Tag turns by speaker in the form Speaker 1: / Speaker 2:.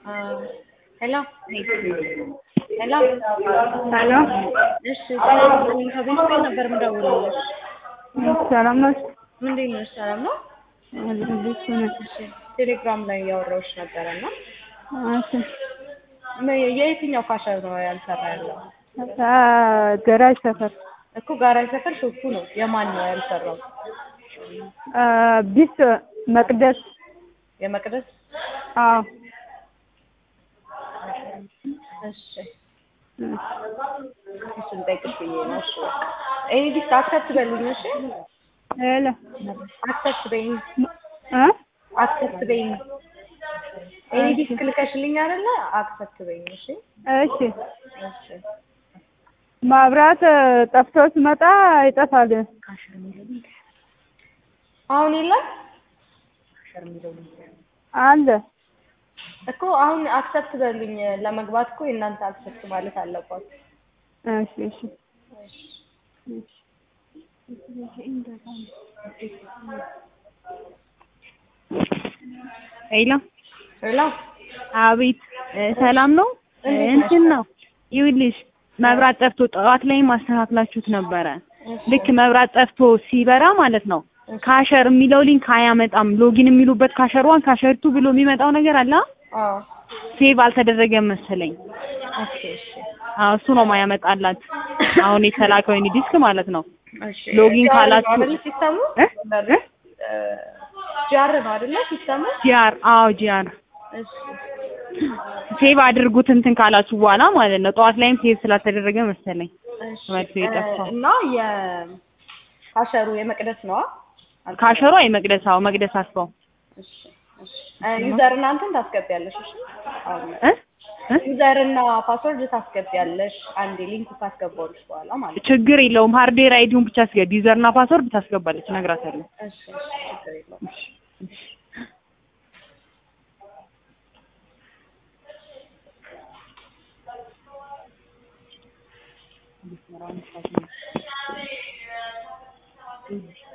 Speaker 1: ሄሎ ሄሎ
Speaker 2: ሄሎ
Speaker 1: እሺ ሰላም ነኝ። ከቤት ቤት ነበር የምደውልልሽ።
Speaker 2: ሰላም ናችሁ?
Speaker 1: እንዴት ነሽ? ሰላም ነው?
Speaker 2: እንዴት ነሽ?
Speaker 1: እሺ ቴሌግራም ላይ እያወራሁሽ ነበረ እና
Speaker 2: እሺ
Speaker 1: ም- የየትኛው ፋሽን ነው ያልሰራ ያለው?
Speaker 2: አ ገራጅ ሰፈር
Speaker 1: እኮ ጋራጅ ሰፈር ሾፑ ነው። የማን ነው ያልሰራው?
Speaker 2: አ ቢስ መቅደስ
Speaker 1: የመቅደስ
Speaker 2: አዎ
Speaker 1: እሺ እሱን ጠይቅሽ ብዬ ነው። እሺ ኤኒ ዲስክ አክሰፕት በሉኝ። እሺ
Speaker 2: ሄሎ
Speaker 1: አክሰፕት በይኝ፣
Speaker 2: እ
Speaker 1: አክሰፕት በይኝ። ኤኒ ዲስክ ልከሽልኝ አይደለ? አክሰፕት በይኝ። እሺ
Speaker 2: እሺ
Speaker 1: እሺ
Speaker 2: ማብራት ጠፍቶ ሲመጣ ይጠፋል።
Speaker 1: አሁን የለም
Speaker 2: አለ
Speaker 1: እኮ አሁን አክሰፕት በሉኝ። ለመግባት እኮ የእናንተ አክሰፕት ማለት አለባችሁ።
Speaker 2: እሺ እሺ እሺ ሄሎ
Speaker 1: ሄሎ
Speaker 3: አቤት እ ሰላም ነው እ እንትን ነው ይኸውልሽ መብራት ጠፍቶ ጠዋት ላይ ማስተካክላችሁት ነበረ ልክ መብራት ጠፍቶ ሲበራ ማለት ነው ካሸር የሚለው ሊንክ አያመጣም ሎጊን የሚሉበት ካሸር ዋን ካሸር ቱ ብሎ የሚመጣው ነገር አለ
Speaker 1: አዎ
Speaker 3: ሴቭ አልተደረገም መሰለኝ
Speaker 1: ኦኬ እሺ
Speaker 3: አዎ እሱ ነው ማያመጣላት አሁን የተላከው የኔ ዲስክ ማለት ነው
Speaker 1: እሺ
Speaker 3: ሎጊን
Speaker 1: ጂአር
Speaker 3: ካላችሁ-
Speaker 1: ነው አይደለ ሲስተሙ
Speaker 3: እ? እ?
Speaker 1: ጂአር ነው አይደለ ሲስተሙ?
Speaker 3: ጂአር አዎ ጂአር
Speaker 1: እሺ
Speaker 3: ሴቭ አድርጉት እንትን ካላችሁ በኋላ ማለት ነው ጠዋት ላይም ሴቭ ስላልተደረገ መሰለኝ
Speaker 1: እሺ
Speaker 3: መልሶ የጠፋው።
Speaker 1: እና የካሸሩ የመቅደስ ነዋ።
Speaker 3: ካሸሯ የመቅደስ አዎ መቅደስ አስፋው
Speaker 1: እሺ እሺ ዩዘር እና እንትን ታስገቢያለሽ። እሺ አሁን
Speaker 3: እ እ?
Speaker 1: ዩዘር እና ፓስወርድ ታስገቢያለሽ። አንዴ ሊንኩ ካስገባሁልሽ በኋላ ማለት ነው።
Speaker 3: ችግር የለውም ሃርድዌር አይዲውን ብቻ አስገቢ ዩዘርና ፓስወርድ ታስገባለች እነግራታለሁ
Speaker 1: እሺ እሺ ችግር የለውም።